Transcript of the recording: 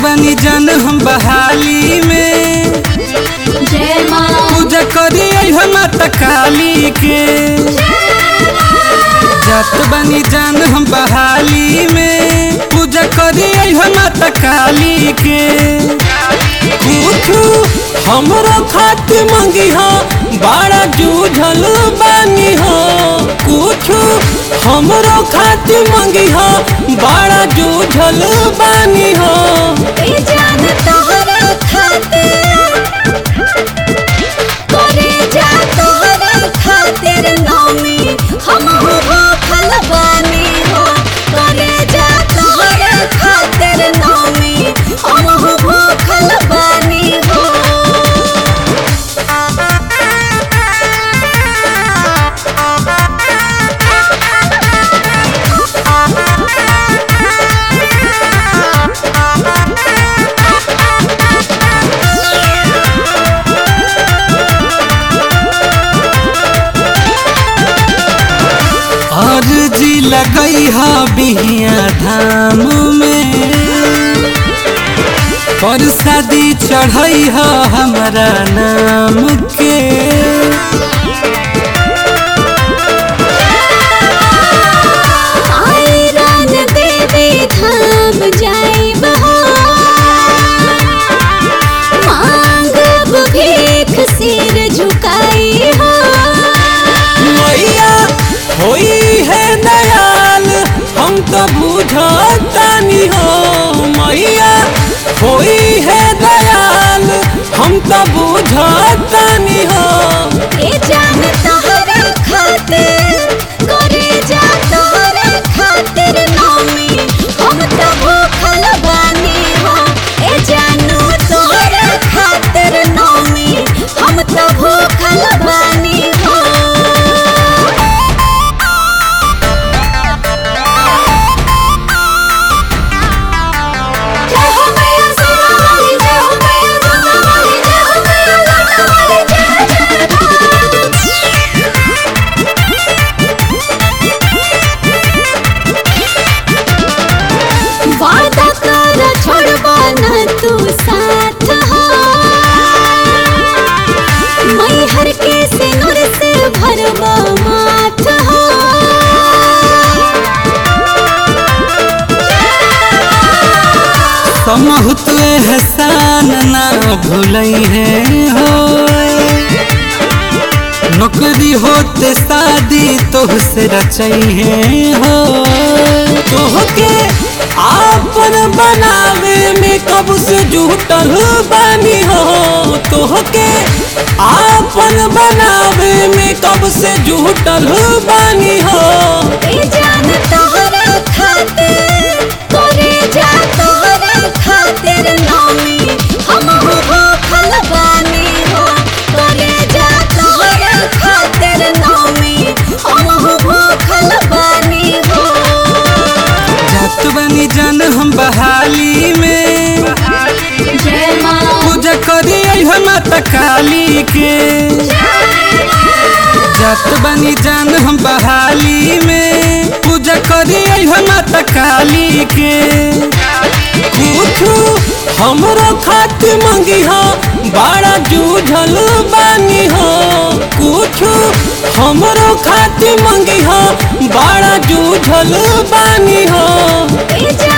बानी जान हम बहाली में जय माँ पूजा करी हम माता काली के जात बानी जान हम बहाली में पूजा करी हम माता काली के कुछ हमरो खातिर मंगी हो बड़ा जूझल बानी हो कुछ हमरो खातिर मंगी हो बड़ा जूझल बानी हो ए जान तोहरा खातिर करे जा तोहरा खातिर नौमी हम हो भूखल बानी हो करे जा तोहरा खातिर नौमी हम हो भूखल बानी हो अर्जी लगई हा बिहिया धाम में पर शादी चढ़ई हा हमारा नाम के आयरन देवी धाम जाई बहा मांगब भीख सिर झुकाई हो मैया होई है दयाल हम तो बुझतानी हो मैया होई है दयाल हम तो बुझतानी हो ए जान तोहरा खातिर करे जा तोहरा खातिर नौमी हम तो भूखल बानी हो ए जानू तोहरा खातिर नौमी हम तो भूखल बानी हो जय हो मैया सोना वाली जय हो मैया सोना वाली जय हो मैया लोटा वाली जय जय वादा कर छोड़बा न तू साथ हो मैहर के सिनुर से भरबा माथ हो समहुत एहसान ना भूलई है हो नौकरी होते शादी तोहसे रचई है हो तोहके आपन बनावे में कब से जुटल बानी हो तोहके आपन बनावे में कब से जुटल बानी हो ए जान तोहरा खातिर करे जा तोहरा खातिर नौमी हम हो भूखल बानी हो करे जा तोहरा खातिर नौमी हम हो भूखल बानी हो जात बनी जान हम बहाली में जय माँ पूजा करी हम माता काली के जात बनी जान हम बहाली में पूजा करी हम माता काली के कुछ हमरो खातिर मंगी हो बड़ा जूझल बानी हो कुछ हमरो खातिर मंगी हो बड़ा जूझल बानी हो ए जा